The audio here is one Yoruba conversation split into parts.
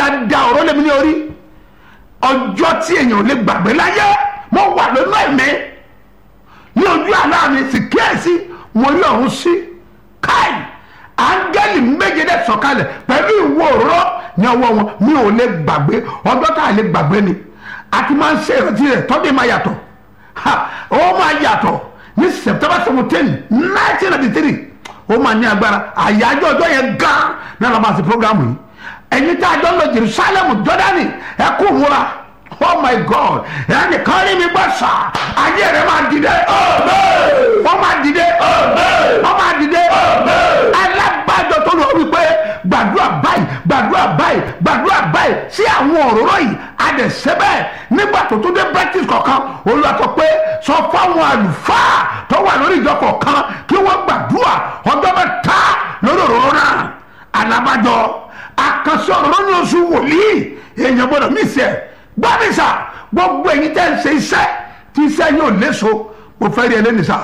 da ọ̀rọ̀ lèmi ní orí ọjọ́ tí èèyàn ò lè gbàgbé láyé mo wà lónú ẹ̀mí ní ojú àlá mi sì kíyèsí mo rí ọ̀run sí káì áńgẹ́lì méje dẹ̀ sọ̀kalẹ̀ pẹ̀lú ìwo òróró ní ọwọ́ wọn mi ò lè gbàgbé ọjọ́ tá a lè gbàgbé ni a ti máa ń ṣe ìrántí rẹ̀ tọ́dé máa yàtọ̀ ha ó máa yàtọ̀ ní september seventeen nineteen ninety three ó máa ní agbára àyájọ́ ọjọ́ yẹn gan náà la máa ṣe programu yìí ẹ̀yin tá a jọ lọ jerusalem jordani ẹ kú múra oh my god ẹnì kan rí mi gbọ́ sà ayé rẹ̀ máa dìde wọ́n máa dìde wọ́n máa dìde alábàjọ tó lọ wípé gbàdúrà báyìí gbàdúrà báyìí gbàdúrà báyìí sí àwọn òróró yìí adẹ̀sẹ́bẹ̀ nígbà tó tó dé practice kọ̀ọ̀kan olùwàtọ̀ pé sọ fáwọn àlùfáà tó wà lórí ìjọ kọ̀ọ̀kan kí wọ́n gbàdúrà ọjọ́ mẹ́ta lórí òróró náà alábàjọ àkànṣe òróró ní oṣù wòlíì èèyàn gbọ́dọ̀ mí sẹ́ gbọ́mísà gbogbo ẹ̀yin tẹ́ ń ṣe iṣẹ́ tí iṣẹ́ yóò léso mo fẹ́ rí ẹlẹ́nìṣà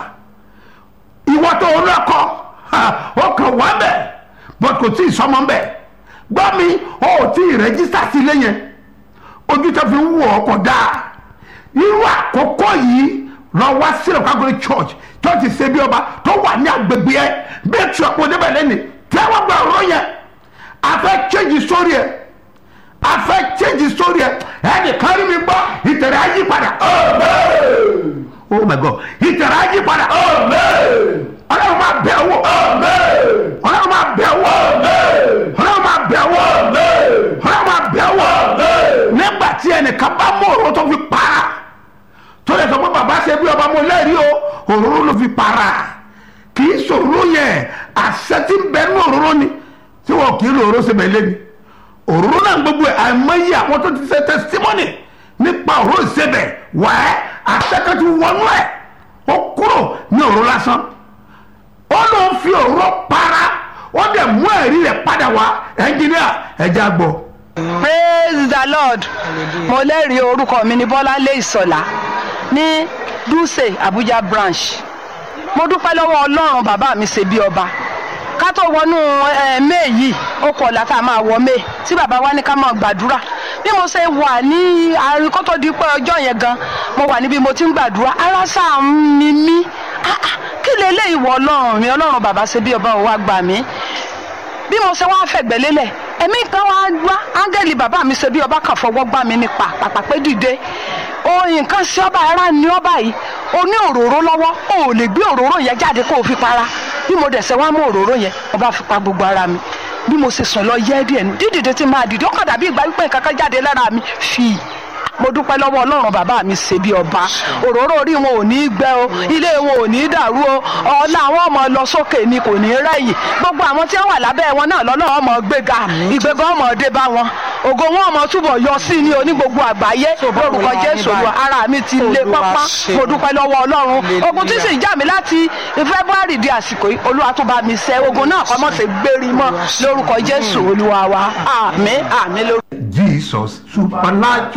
ìwọ tó ń lọ́kọ́ ó kàn wá bẹ̀ bọ́t kò tí ì sọmọ bẹ̀ gbọ́ mi ó tí ì rẹ́jísítà sí ilé yẹn ojú tó fi ń wọ̀ ọ́ kọ̀ dáa irú àkókò yìí lọ wá sílẹ̀ kágọ́rẹ́ church church ṣe bí ọba tó wà ní agbègbè ẹ bẹ́ẹ̀ tí ọ̀pọ̀ débẹ̀ lẹ́nu tẹ́wọ́ gba ọ̀rọ̀ yẹn a fẹ́ change story ẹ̀ a fẹ́ change story ẹ̀ ẹnì kan rí mi gbọ́ ìtẹ̀rẹ̀ ayé padà oh my god ìtẹ̀rẹ̀ ayé padà ọlọ́run máa bẹ̀ wò ọlọ́run máa bẹ̀ wò ọlọ́run máa bẹ̀ wò ọlọ́run máa bẹ̀ wò nígbà tí ẹnìkan bá mú òróró tó fi para tó lè sọ pé bàbá ṣe bí ọba mo lẹ́rìí o òróró ló fi para kì í sòróró yẹn àṣẹ tí ń bẹ ní òróró ni tí wọn kì í lo òróró sebẹ̀ lé ni òróró náà gbogbo ẹ̀ àìmọye àwọn tó ti ṣe testimony nípa òróró sebẹ̀ wẹ́ẹ́ àṣẹkẹ́tù wọnú ẹ̀ ó kúrò ní òróró lásán ó ló ń fi òróró para ó dẹ̀ mú ẹ̀rí rẹ̀ padà wá ẹnjìníà ẹja gbọ́. praise the lord mo lẹ́rìí orúkọ mi ní bọ́láńlé ìsọ̀lá ní dùsẹ̀ abuja branch mo dúpẹ́ lọ́wọ́ ọlọ́run bàbá mi ṣe bí ọba ká tó wọnú may yìí ó kọ̀ ọ̀la tá a máa wọ may tí bàbá wa ní ká máa gbàdúrà bí mo ṣe wà ní àárín kó tó di pé ọjọ́ yẹn gan mo wà níbi mo ti ń gbàdúrà ara sáà ń mi mí kí leléyìí wọ ọlọ́run mi ọlọ́run bàbá ṣe bí ọba ò wá gbà mí bí mo ṣe wá fẹ̀gbẹ́ lélẹ̀ ẹ̀mí kan wá wá áńgẹ́lì bàbá mi ṣe bí ọba kan fọwọ́ gbá mi nípa pàpàpẹ́ dìde oyin kan sí ọba ara ní ọba yìí o ní òróró lọ́wọ́ o ò lè gbé òróró yẹn jáde kó o fi para bí mo dẹ̀ ṣe wá mú òróró yẹn ọba fi pa gbogbo ara mi bí mo ṣe sùn lọ yẹ́ díẹ̀ nu dídìde tí máa dìde ó kàn dàbí ìgbà wípé kankan jáde lára mi fi mo dúpẹ́ lọ́wọ́ ọlọ́run bàbá mi ṣe bí ọba òróró orí wọn ò ní í gbẹ o ilé wọn ò ní í dàrú o ọ̀la àwọn ọmọ lọ sókè ni kò ní í rẹ̀yìn gbogbo àwọn tí wọ́n wà lábẹ́ wọn náà lọ́nà ọmọ gbéga ìgbéga ọmọ dé bá wọn ògo wọn ọmọ túbọ̀ yọ sí ní oní gbogbo àgbáyé lórúkọ jésù olúwa ara mi ti lé pápá mo dúpẹ́ lọ́wọ́ ọlọ́run ogun tí sì jà mí láti february di àsìkò yìí olúwa tó bá mi ṣẹ́ ogun náà kọ́ mọ̀ sí gbérí mọ́ lórúkọ jésù olúwa wa àmín àmín lórúkọ. jesus supernatural.